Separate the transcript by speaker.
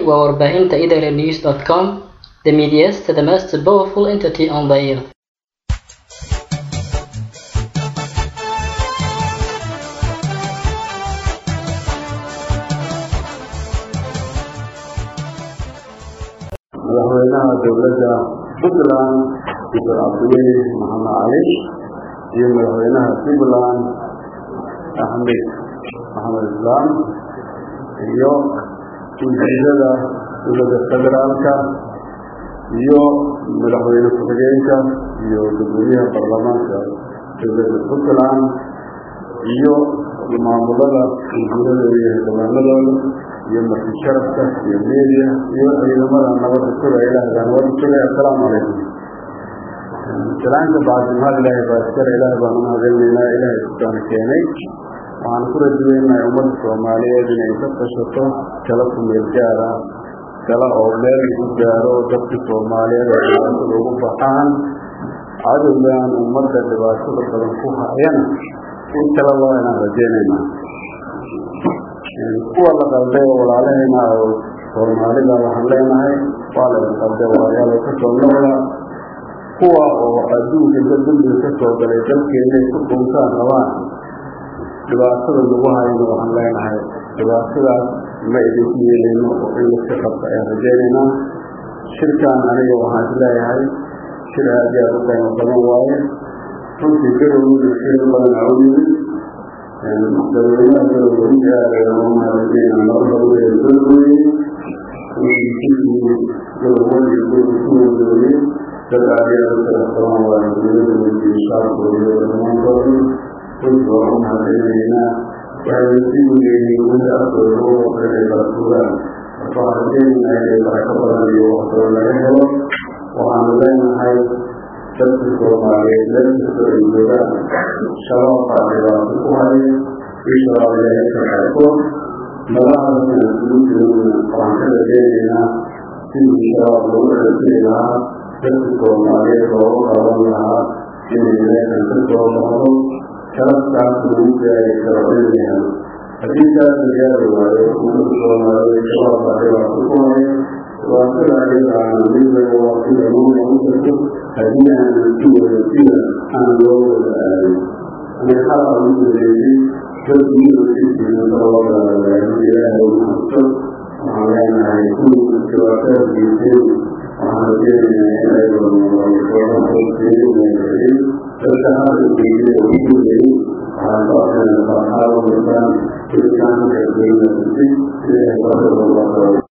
Speaker 1: waa warbaahinta idlnews.com, the media's the most powerful entity on the earth.
Speaker 2: madaxweynaha dowladda puntland dr cabdiweli maxamed cali iyo madaxweynaha puntland axmed maxamed islaam iyo wasiirada dowladda federaalka iyo madaxweyne ku-xigeenka iyo gudoomiyaha baarlamaanka dowladda puntland iyo maamulada wasiiradooda iyo xildhibaanadooda iyo marti sharafka iyo media iyo ciidamada nabadda sugay ilaahda nabadda sugay assalaamu calaykum salaanta bacdi mahad ilaahay baa iskale ilaahay baan umahadcelinaynaa ilaahay kusaana keenay waxaan ku rajaweynahay ummadda soomaaliyeed inay ka tashato tala ku meel gaara tala oo meel ku gaaro dadka soomaaliyeed oo dhibaatada ugu baxaan cadowgan ummadda dhibaatada badan ku hayana in tala loo inaan rajeynaynaa kuwa la qalday oo walaalahayna oo soomaalida waxaan leenahay waa la qalday walaalayaal ka soo noqda kuwa oo adduunka inta dambiga ka soo galay dalkeena ku dhuntaan rabaan dhibaatada lagu hayno waxaan leenahay dhibaatadaas ma idinku yeelayno oo in laska qabta ayaan rajeynaynaa shirkan aniga waxaan is leeyahay shir aad iyo aad u qiimo badan waaye runtii garowna shir badan aa u yimid madaxweynaha garowga aad mahadcelina nabada u eedoogooye garowadi kuwadaooye dad aad iyo aad u kala qaban waaye dowladda iyo shacabkooda iyo dhammaantooda runtii waan u mahadcelinaynaa waxay si uleeyihiin weli afkooda ugu waqti ay kala sugaan marka waxaan rajeynaynaa inay barako badan iyo waqtooda laga helo waxaanu leenahay dadka soomaaliyeed meel kastoo ay joogaan shabaab baa dhibaato ku haya ii shabaab ilaahay ka qaarkood madaxdasna isugu jirana waxaan ka rajeynaynaa sidii shabaab lagu celceli lahaa dadka soomaaliyeed loogu qaban lahaa inay meeshan ka soo baxdo sharafkaas lagu gaari karo in la helo haddii taas la gaari waayo ummadda soomaaliyeed shabaab baa dhibaato ku haya dhibaatada ayadaana mid laga waqtiga loo noqon karto haddii aanan si wada sida aan loo wada aadin aniga xalqa ugu wareegay dadkii usiisiinata loo galagaayo ilaahay u mahadso waxaan leenahay kuwii dhibaatada geysteen waxaan rajeynayaa in ay wadnaqoodsiin dadka hadda geeyay oo ku leeyay waxaan ka codsanaa farxaado markaan jirkaan ka geynaa si ilaahay barkada loo qabo